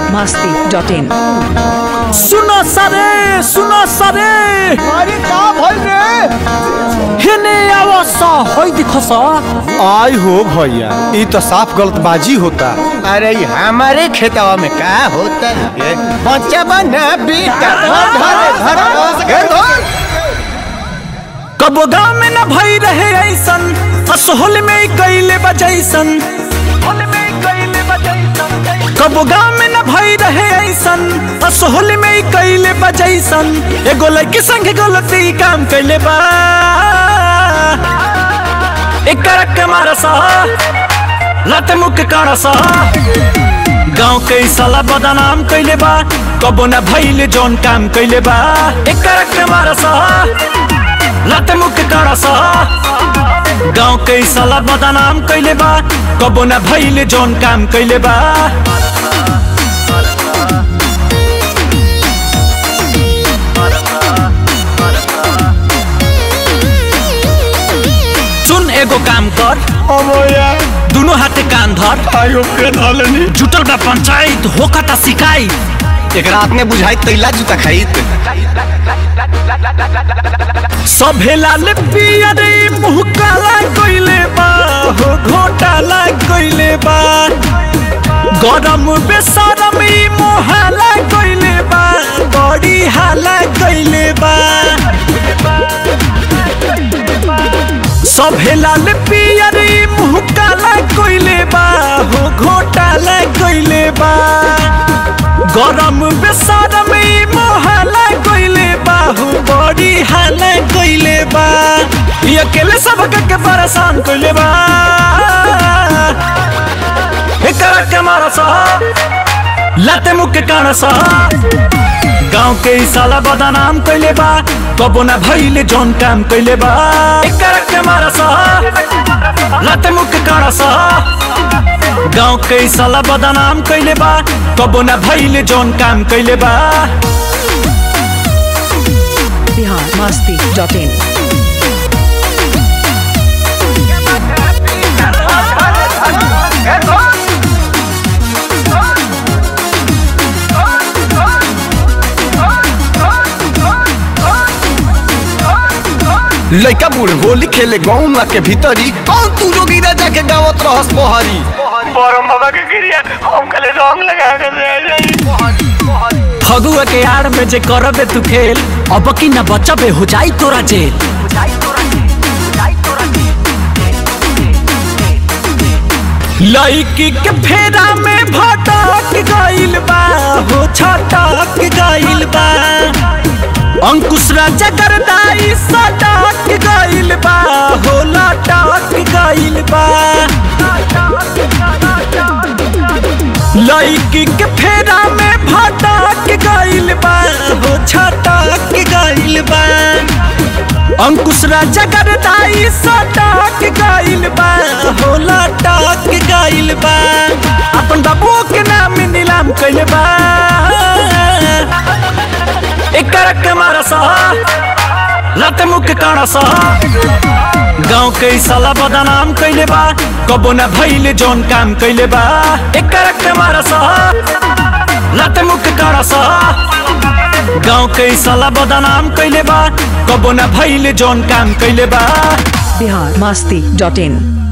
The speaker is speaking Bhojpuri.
masti.in सुनो सरे सुनो सरे अरे का भइल रे हेने आवस होई दिखस आई हो भैया ई तो साफ गलतबाजी होता अरे ये हमारे खेतवा में का होता है बच्चा बना बेटा धर धर धर धर धर कबो गाँव में न भई रहे ऐसन असोहल में कैले बजैसन कबो गाँव में न भई रहे ऐसन असोहल में कैले बजैसन एगो लड़की संग गलती काम कैले बा एक करक के मारसा लत मुख काड़सा गाँव के साला बदनाम कैले बा कबो न भइले जौन काम कैले बा एक करक के मारसा लत मुख काड़सा गाँव के साला बदनाम कैले बा कबो न भइले जौन काम कैले बा सुन एगो काम कर अमोया दुनो हाथे कान धर आयो के धलनी जुटल बा पंचायत होकता शिकायत एक रात में बुझाई तैला जूता खाइत सभे लाल पियरे मुँह काला कइले बा हो घोटाला कइले बा गरम बेसरम ई मोहाला कइले बा बड़ी हाला कइले बा सभे लाल पियरे मुँह काला कइले बा हो घोटाला कइले बा गरम बेसरम ई मोहाला कइले बा हो बड़ी हाला कइले बा ई अकेले सबके के परेशान कइले बा एकरा के मारसा लाते मुख के कानसा गाँव के ई साला बदनाम कइले बा कबो ना भइले जौन काम कइले बा एकरा के मारसा लाते मुख के कानसा गाँव के ई साला बदनाम कइले बा कबो ना भइले जौन काम कइले बा Bihar masti.in लइका बूढ़ होली खेले गाँव के भीतरी कौन तू जोगी राजा के गावत रहस बहरी फगुआ के आड़ में जे करबे तू खेल अब की न बचबे हो जाई तोरा जेल लड़की के फेरा में भटक गइल बा हो छटक गइल बा अंकुश राजा करदाई सटक गइल बा हो लटक गइल बा लड़की के फेरा में भटक गइल बा हो छटक गइल बा अंकुश राजा करदाई सटक गइल बा हो लटक गइल बा अपन बाबू के नाम नीलाम कइल बा एक करक के मारसा लत मुख काड़सा गाँव के ई साला बदनाम कइले बा कबो ना भइले जौन काम कइले बा एक करक के मारसा लत मुख काड़सा गाँव के ई साला बदनाम कइले बा कबो ना भइले जौन काम कइले बा Bihar masti.in